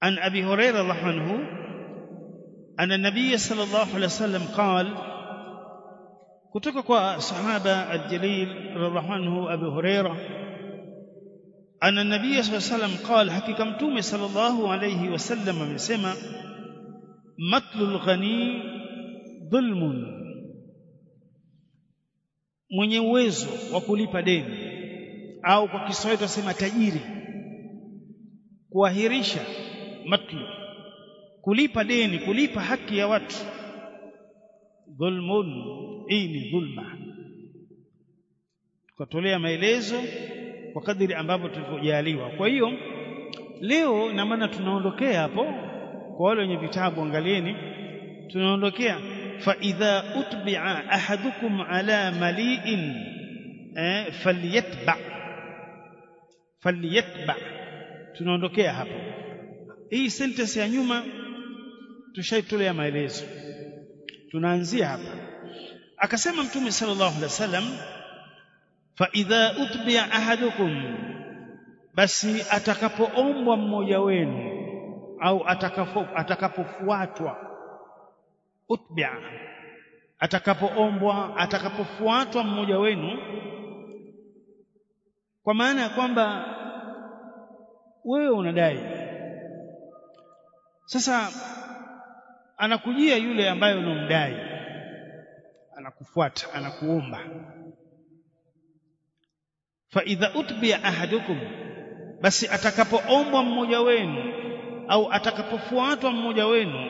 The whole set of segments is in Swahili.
عن أبي هريرة الله عنه أن النبي صلى الله عليه وسلم قال kutoka kwa sahaba aljalil radhiallahu anhu Abu Huraira anna nabiy sallallahu alayhi wasallam qala hakika mtume sallallahu alayhi wasallam amesema matlul ghani dhulmun mwenye uwezo wa kulipa deni au kwa Kiswahili tunasema tajiri kuahirisha matlu kulipa deni kulipa haki ya watu dhulmun hii ni dhulma tukatolea maelezo kwa kadiri ambavyo tulivyojaliwa kwa hiyo leo ina maana tunaondokea hapo kwa wale wenye vitabu angalieni tunaondokea fa idha utbi'a ahadukum ala mali'in eh, falyatba falyatba tunaondokea hapo hii sentence ya nyuma tushaitolea maelezo tunaanzia hapa akasema mtume sallallahu alaihi wasallam fa idha utbi'a ahadukum basi atakapoombwa mmoja wenu au atakapo atakapofuatwa utbi'a atakapoombwa atakapofuatwa mmoja wenu kwa maana ya kwamba wewe unadai sasa anakujia yule ambaye unomdai anakufuata anakuomba fa idha utbiya ahadukum basi atakapoombwa mmoja wenu au atakapofuatwa mmoja wenu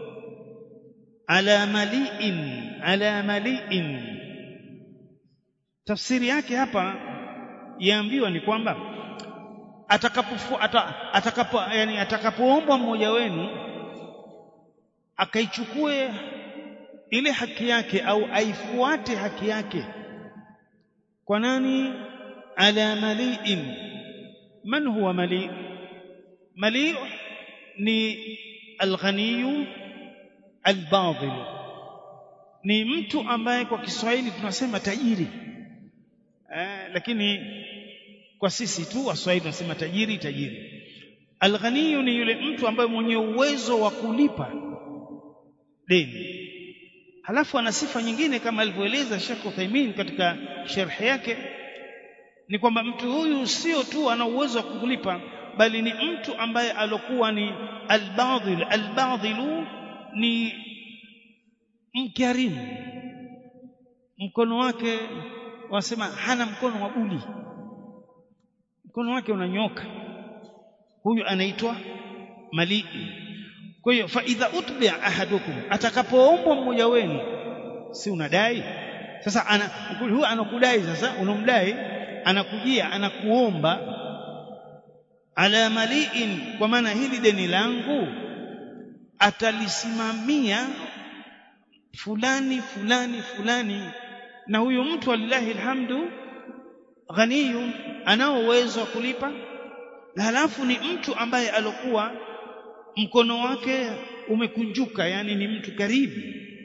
ala maliin ala maliin tafsiri yake hapa yaambiwa ni kwamba atakapofu ata, atakapo yani atakapoombwa mmoja wenu akaichukue ile haki yake au aifuate haki yake kwa nani ala maliin man huwa mali mali ni alghaniyu albadhil ni mtu ambaye kwa Kiswahili tunasema tajiri eh, lakini kwa sisi tu waswahili tunasema tajiri tajiri alghaniyu ni yule mtu ambaye mwenye uwezo wa kulipa deni halafu ana sifa nyingine kama alivyoeleza Sheikh Uthaymeen katika sharhi yake ni kwamba mtu huyu sio tu ana uwezo wa kulipa bali ni mtu ambaye alokuwa ni albadhil albadhilu ni mkarimu mkono wake wasema hana mkono wa buli mkono wake unanyoka huyu anaitwa malii kwa hiyo fa idha utbi'a ahadukum atakapoombwa mmoja wenu si unadai sasa ana huyu anakudai sasa unamdai anakujia anakuomba ala maliin kwa maana hili deni langu atalisimamia fulani fulani fulani na huyu mtu alillahi alhamdu ghaniyu anao uwezo wa kulipa na halafu ni mtu ambaye alokuwa mkono wake umekunjuka yani ni mtu karibu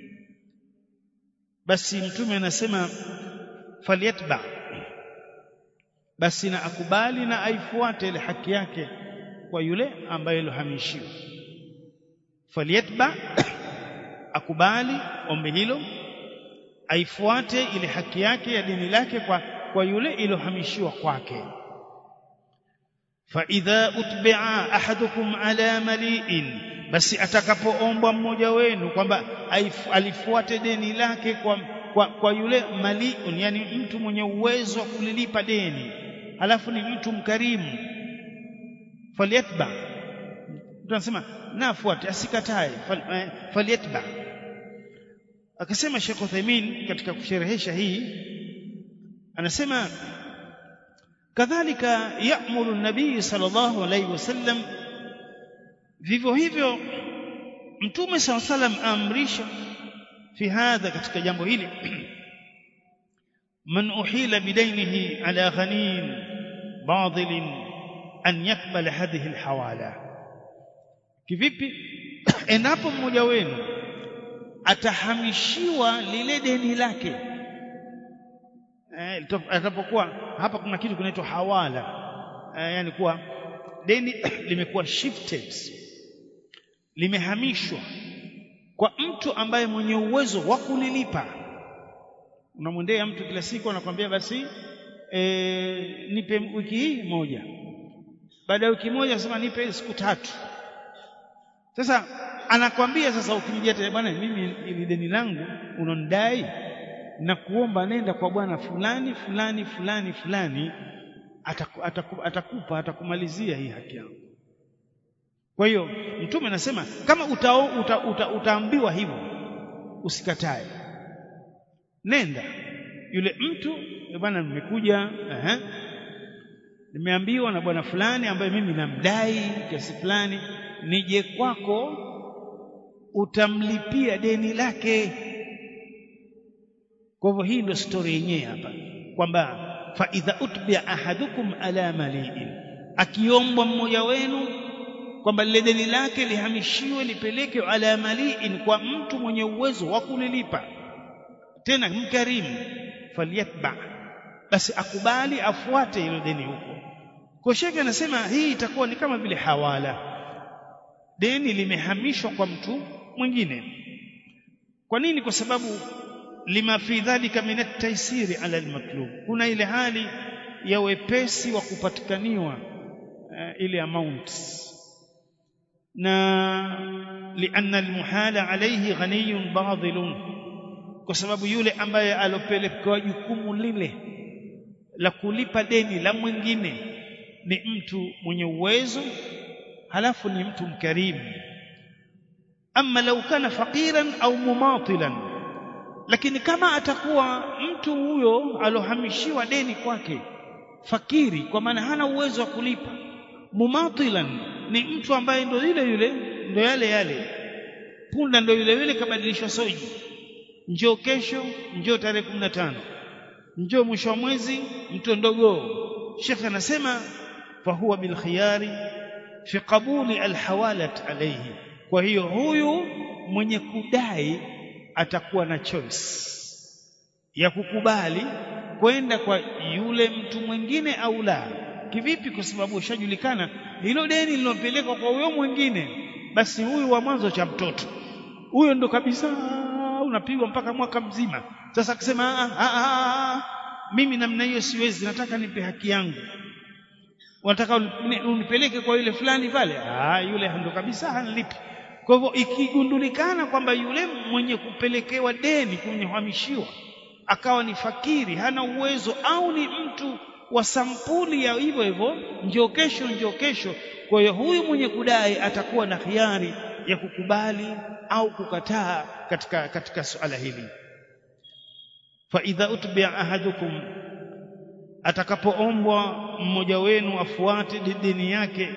basi mtume anasema falyatba basi na akubali na aifuate ile haki yake kwa yule ambaye lohamishiwa falyatba akubali ombi hilo aifuate ile haki yake ya dini lake kwa kwa yule ilohamishiwa kwake fa idha utbi'a ahadukum ala mali'in basi atakapoombwa mmoja wenu kwamba alifuate deni lake kwa, kwa, kwa yule maliun yani mtu mwenye uwezo wa kulilipa deni halafu ni mtu mkarimu falyatba mtu anasema nafuate asikatae fal, falyatba akasema Sheikh Uthaymeen katika kusherehesha hii anasema kadhalika ya'muru an-nabii sallallahu alayhi wasallam vivyo hivyo mtume sallallahu alayhi wasallam amrisha fi hadha katika jambo hili man uhila bidainihi ala ghanin badil an yakbala hadhihi alhawala kivipi endapo mmoja wenu atahamishiwa lile deni lake eh, atapokuwa hapa kuna kitu kinaitwa hawala eh, yani kuwa deni limekuwa shifted limehamishwa kwa mtu ambaye mwenye uwezo wa kulilipa unamwendea mtu kila siku anakwambia basi e, nipe wiki hii moja baada ya wiki moja anasema nipe siku tatu sasa anakwambia sasa ukimjia tena bwana mimi ili deni langu unonidai na kuomba nenda kwa bwana fulani fulani fulani fulani ataku, ataku, atakupa atakumalizia hii haki yangu kwa hiyo mtume anasema kama uta, uta, uta, utaambiwa hivyo usikatae nenda yule mtu bwana nimekuja ehe nimeambiwa na bwana fulani ambaye mimi namdai kiasi fulani nije kwako utamlipia deni lake kwa hivyo hii ndio story yenyewe hapa kwamba fa idha utbi'a ahadukum ala mali'in akiombwa mmoja wenu kwamba lile deni lake lihamishiwe lipeleke ala mali'in kwa mtu mwenye uwezo wa kulilipa tena mkarimu falyatba basi akubali afuate hilo deni huko kwa shekhe anasema hii itakuwa ni kama vile hawala deni limehamishwa kwa mtu mwingine kwa nini kwa sababu lima fi dhalika min at-taysiri ala al-matlub kuna ile hali ya wepesi wa kupatikaniwa uh, ile amount na lianna al-muhala alayhi ghaniyun badilun kwa sababu yule ambaye alopelekewa jukumu lile la kulipa deni la mwingine ni mtu mwenye uwezo halafu ni mtu mkarimu ama lau kana faqiran au mumatilan lakini kama atakuwa mtu huyo alohamishiwa deni kwake fakiri kwa maana hana uwezo wa kulipa mumatilan ni mtu ambaye ndo yule yule ndo yale yale punda ndo yule yule kabadilishwa soji njoo kesho njoo tarehe 15 njoo mwisho wa mwezi mtondogoo Sheikh anasema fa huwa bil khiyari fi qabuli al hawalat alayhi kwa hiyo huyu mwenye kudai atakuwa na choice ya kukubali kwenda kwa yule mtu mwingine au la kivipi kwa sababu ushajulikana hilo deni lilopelekwa kwa huyo mwingine basi huyu wa mwanzo cha mtoto huyo ndo kabisa unapigwa mpaka mwaka mzima sasa akisema mimi namna hiyo siwezi nataka nipe haki yangu unataka unipeleke kwa yule fulani pale ah yule ndo kabisa hanilipi kwa hivyo ikigundulikana kwamba yule mwenye kupelekewa deni kuhamishiwa akawa ni fakiri hana uwezo au ni mtu wa sampuli ya hivyo hivyo njoo kesho njoo kesho kwa hiyo huyu mwenye kudai atakuwa na hiari ya kukubali au kukataa katika katika suala hili fa idha utbi'a ahadukum atakapoombwa mmoja wenu afuate dini yake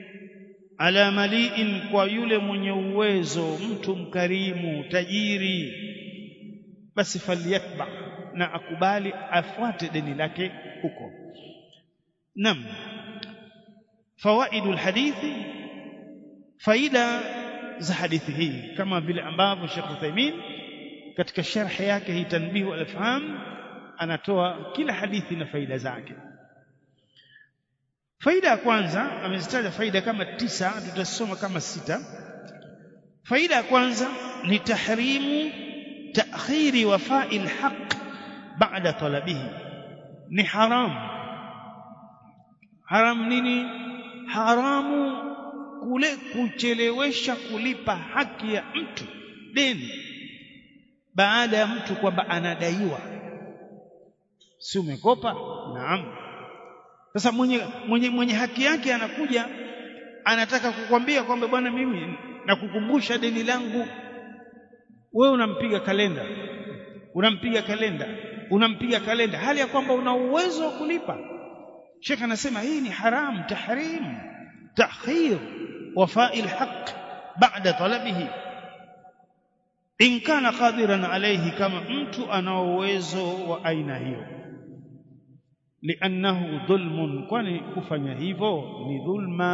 ala maliin kwa yule mwenye uwezo mtu mkarimu tajiri basi falyatba na akubali afuate deni lake huko nam fawaidul hadithi faida za hadithi hii kama vile ambavyo Sheikh Uthaymeen katika sharhi yake hii tanbihu al-afham anatoa kila hadithi na faida zake faida ya kwanza amezitaja faida kama tisa tutasoma kama sita faida ya kwanza ni tahrimu ta'khiri wafa'i al-haqq ba'da talabihi ni haram haram nini haramu kule kuchelewesha kulipa haki ya mtu deni baada ya mtu kwamba anadaiwa si umekopa naam sasa mwenye, mwenye, mwenye haki yake anakuja anataka kukwambia kwamba bwana mimi nakukumbusha deni langu wewe unampiga kalenda unampiga kalenda unampiga kalenda hali ya kwamba una uwezo wa kulipa Sheikh anasema hii ni haram tahrim ta'khir wafa'i alhaq ba'da talabihi in kana qadiran alayhi kama mtu ana uwezo wa aina hiyo li'annahu dhulmun kwani kufanya hivyo ni dhulma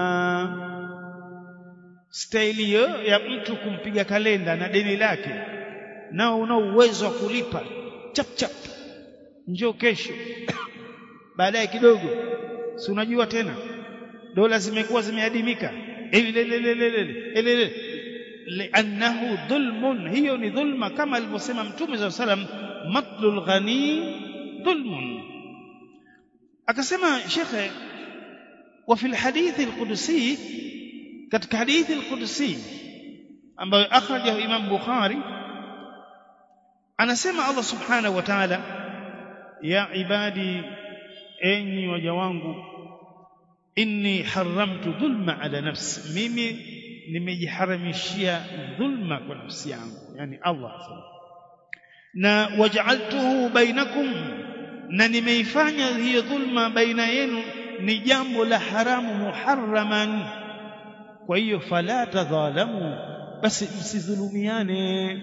staili hiyo ya mtu kumpiga kalenda na deni lake nao una uwezo wa kulipa chap chap njoo kesho baadaye kidogo si unajua tena dola zimekuwa zimeadimika liannahu dhulmun hiyo ni dhulma kama alivyosema mtume saa salam matlul ghani dhulmun akasema shekhe wa fi lhadithi alqudsi katika hadithi alqudsi ambayo akhrajahu imam bukhari anasema allah subhanahu wa ta'ala ya ibadi enyi waja wangu inni haramtu dhulma ala nafsi mimi nimejiharamishia dhulma kwa nafsi yangu yani Allah na waj'altuhu bainakum na nimeifanya hiyo dhulma baina yenu ni jambo la haramu muharraman kwa hiyo fala tadhalamu basi msidhulumiane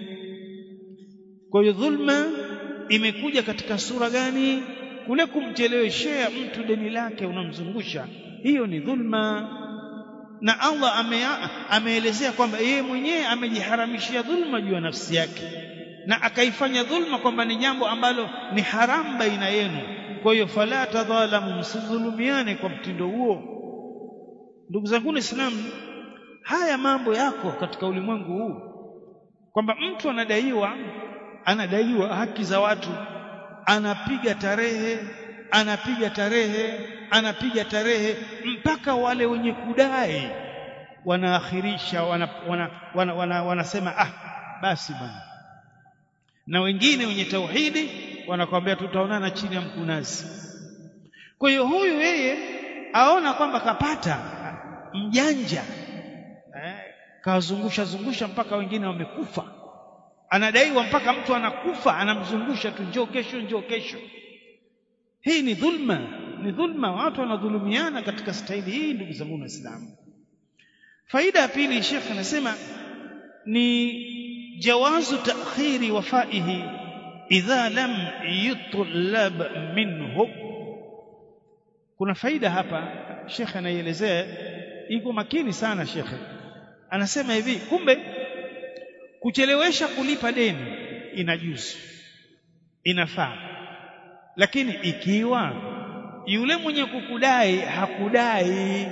kwa hiyo dhulma imekuja katika sura gani kule kumcheleweshea mtu deni lake unamzungusha hiyo ni dhulma na Allah ame, ameelezea kwamba yeye mwenyewe amejiharamishia dhulma juu ya nafsi yake na akaifanya dhulma kwamba ni jambo ambalo ni haramu baina yenu kwa hiyo fala tadhalamu msidhulumiane kwa mtindo huo ndugu zangu Waislamu haya mambo yako katika ulimwengu huu kwamba mtu anadaiwa anadaiwa haki za watu anapiga tarehe anapiga tarehe anapiga tarehe mpaka wale wenye kudai wanaakhirisha wana, wana, wana, wana, wanasema ah basi bwana na wengine wenye tauhidi wanakwambia tutaonana chini ya mkunazi kwa hiyo huyu yeye aona kwamba kapata mjanja eh, kawazungusha zungusha mpaka wengine wamekufa anadaiwa mpaka mtu anakufa anamzungusha tu njoo kesho njoo kesho hii ni dhulma ni dhulma watu wanadhulumiana katika staili hii ndugu zangu waislamu faida ya pili shekh anasema ni jawazu ta'khiri wafaihi idha lam yutlab minhu kuna faida hapa shekh anaielezea iko makini sana shekhe anasema hivi kumbe kuchelewesha kulipa deni inajuzu inafaa lakini ikiwa yule mwenye kukudai hakudai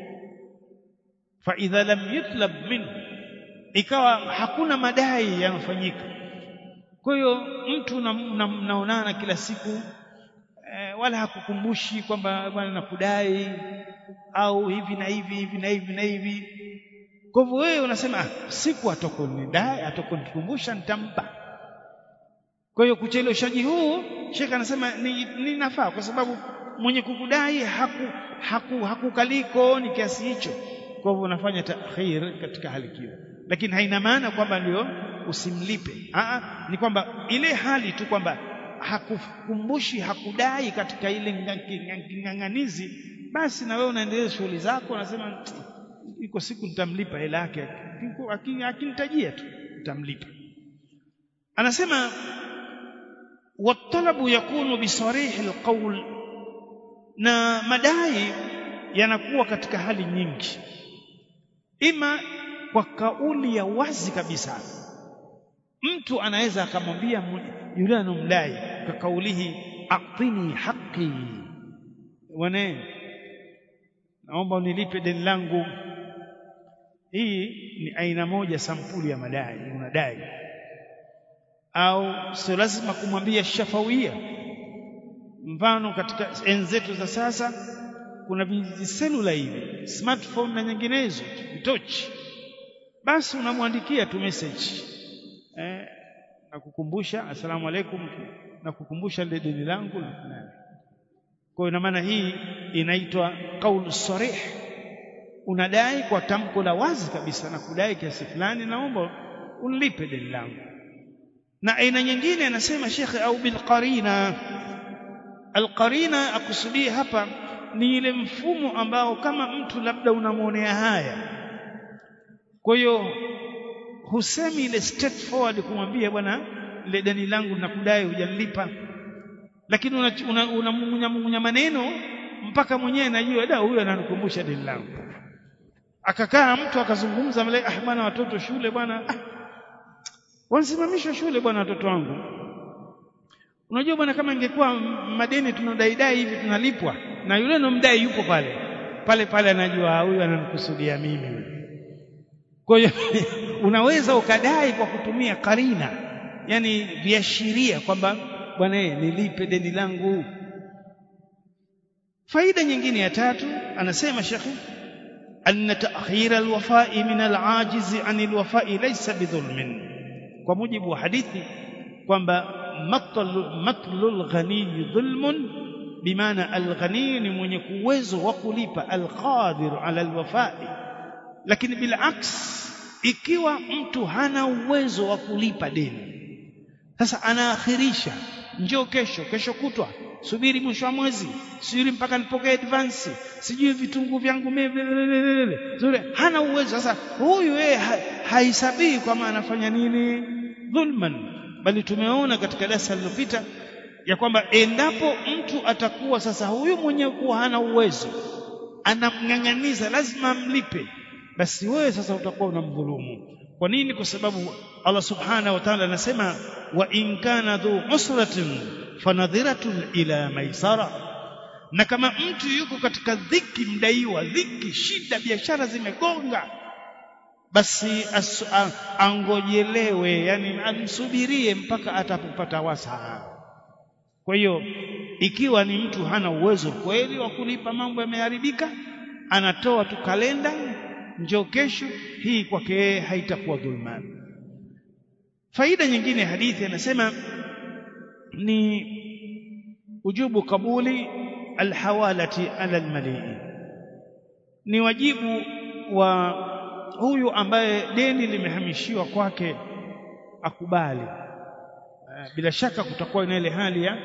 fa idha lam yutlab minhu ikawa hakuna madai yanafanyika kwa hiyo mtu mnaonana na, na, kila siku e, wala hakukumbushi kwamba bwana nakudai au hivi na hivi hivi na hivi na hivi kwa hivyo wewe unasema ah, siku atakonidai atakonikumbusha nitampa kwa hiyo kucheleweshaji huu Sheikh anasema ni, ni nafaa kwa sababu mwenye kukudai haku, haku, hakukaliko ni kiasi hicho kwa hivyo unafanya takhir katika hali hiyo lakini haina maana kwamba ndio usimlipe Aa, ni kwamba ile hali tu kwamba hakukumbushi hakudai katika ile ng'ang'anizi basi na wewe unaendelea shughuli zako unasema iko siku nitamlipa hela yake akinitajia tu nitamlipa anasema والطلب يكون بصريح القول na madai yanakuwa katika hali nyingi ima kwa kauli ya wazi kabisa mtu anaweza akamwambia yule anomdai kwa kaulihi aqtini haqi wane naomba unilipe deni langu hii ni aina moja sampuli ya madai unadai au sio lazima kumwambia shafawia mfano katika enzi zetu za sasa kuna viselula hivi smartphone na nyinginezo vitochi basi unamwandikia tu message eh, nakukumbusha asalamu alaikum nakukumbusha lile deni langu kwa hiyo maana hii inaitwa qaul sarih unadai kwa tamko la wazi kabisa na kudai kiasi fulani naomba unilipe deni langu na aina nyingine anasema shekhe au bilqarina alqarina akusudia hapa ni ile mfumo ambao kama mtu labda unamwonea haya kwa hiyo husemi ile straightforward kumwambia bwana ile deni langu nakudai hujanilipa lakini unamung'unya una, una maneno mpaka mwenyewe najua da huyu ananikumbusha deni langu akakaa mtu akazungumza mle ah bwana watoto shule bwana ah, wanasimamishwa shule bwana watoto wangu unajua bwana kama ingekuwa madeni tunadaidai hivi tunalipwa na yule nomdai yupo pale pale pale anajua huyu ananikusudia mimi kwa hiyo unaweza ukadai kwa kutumia karina yani viashiria kwamba bwana nilipe deni langu faida nyingine ya tatu anasema shekhi أن تأخير الوفاء من العاجز عن الوفاء ليس بظلم ومجب حديث kwamba matlul ghani dhulmun bimaana alghani ni mwenye uwezo wa kulipa alqadir ala alwafai lakini bilaks ikiwa mtu hana uwezo wa kulipa deni sasa anaakhirisha njoo kesho kesho kutwa subiri mwisho wa mwezi subiri mpaka nipokee advance sijui vitunguu vyangu zile hana uwezo sasa huyu yeye haisabii kwamba anafanya nini dhulman bali tumeona katika darasa lililopita ya kwamba endapo mtu atakuwa sasa huyu mwenye kuwa hana uwezo anamng'ang'aniza lazima amlipe basi wewe sasa utakuwa unamdhulumu kwa nini kwa sababu Allah subhanahu wa ta'ala anasema wa in kana dhu usratin fanadhiratun ila maisara na kama mtu yuko katika dhiki mdaiwa dhiki shida biashara zimegonga basi angojelewe yani amsubirie mpaka atapopata wasaa kwa hiyo ikiwa ni mtu hana uwezo kweli wa kulipa mambo yameharibika anatoa tu kalenda njoo kesho hii kwake haitakuwa dhulma faida nyingine hadithi anasema ni ujubu kabuli alhawalati ala almalii ni wajibu wa huyu ambaye deni limehamishiwa kwake akubali bila shaka kutakuwa na ile hali ya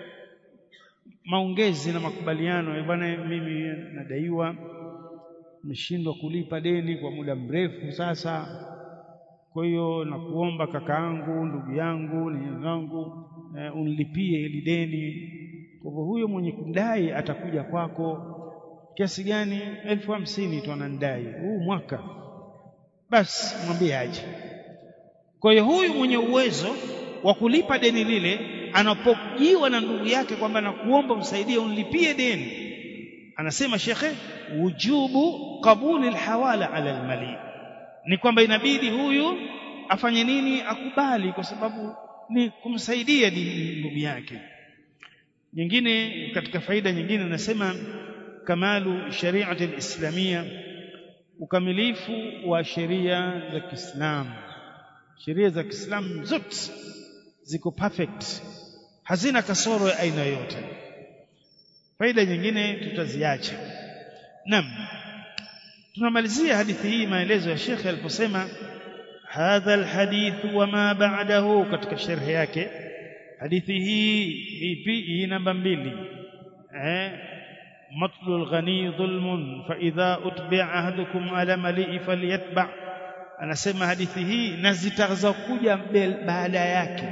maongezi na makubaliano bwana mimi nadaiwa nimeshindwa kulipa deni kwa muda mrefu sasa kwa hiyo nakuomba kakaangu ndugu yangu ni yangu eh, unilipie hili deni kwa hivyo huyo mwenye kudai atakuja kwako kiasi gani elfu hamsini tu anandai huu mwaka basi mwambie aje kwa hiyo huyu mwenye uwezo wa kulipa deni lile anapojiwa na ndugu yake kwamba nakuomba msaidie unilipie deni anasema shekhe wujubu qabuli alhawala ala almali ni kwamba inabidi huyu afanye nini akubali kwa sababu ni kumsaidia ndugu yake nyingine katika faida nyingine anasema kamalu shariati alislamia ukamilifu wa sheria za Kiislamu sheria za Kiislamu zote ziko perfect hazina kasoro ya aina yoyote faida nyingine tutaziacha naam tunamalizia hadithi hii maelezo ya Sheikh aliposema hadha alhadith wama ba'dahu katika sharhi yake hadithi hii ipi hii namba mbili eh matlul ghani dhulmun fa idha utbi'a ahadukum ala mali'i falyatba' anasema hadithi hii na zitazokuja baada yake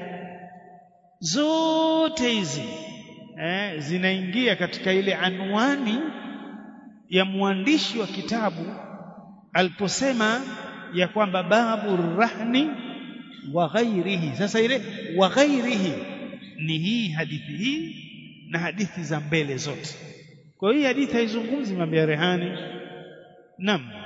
zote hizi eh, zinaingia katika ile anwani ya mwandishi wa kitabu aliposema ya kwamba babu rahni wa ghairihi sasa ile wa ghairihi ni hii hadithi hii na hadithi za mbele zote kwa hiyo hii hadithi haizungumzi mambo ya rehani naam